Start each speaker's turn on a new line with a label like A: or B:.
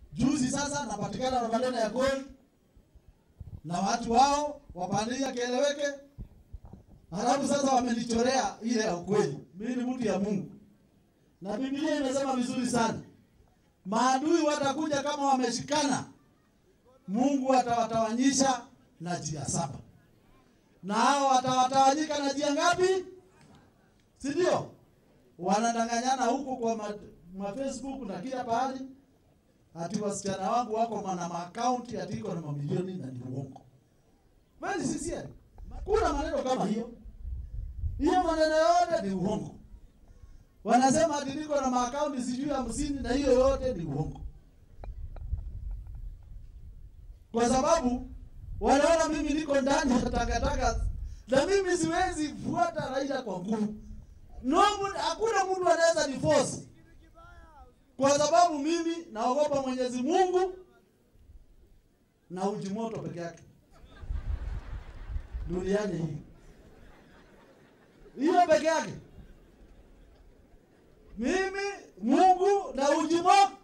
A: Juzi sasa napatikana na maneno ya gold na watu wao wapandia kieleweke, halafu sasa wamenichorea ile ya ukweli. Mimi ni mtu ya Mungu na Biblia imesema vizuri sana, maadui watakuja kama wameshikana, Mungu atawatawanyisha na njia saba, na hao watawatawanyika na njia ngapi? Si ndio? Wanadanganyana huku kwa ma, ma Facebook na kila pahali, ati wasichana wangu wako na maakaunti ati iko na mamilioni na ni uongo. Bali sisi kuna maneno kama hiyo, hiyo maneno yote ni uongo. Wanasema ati niko na maakaunti sijui hamsini na hiyo yote ni uongo, kwa sababu wanaona mimi niko ndani ya takataka na mimi siwezi fuata Raila kwa nguvu. No, hakuna mtu anaweza niforce kwa sababu mimi naogopa Mwenyezi Mungu na uji moto peke yake duniani hii, hiyo peke yake. Mimi Mungu na uji moto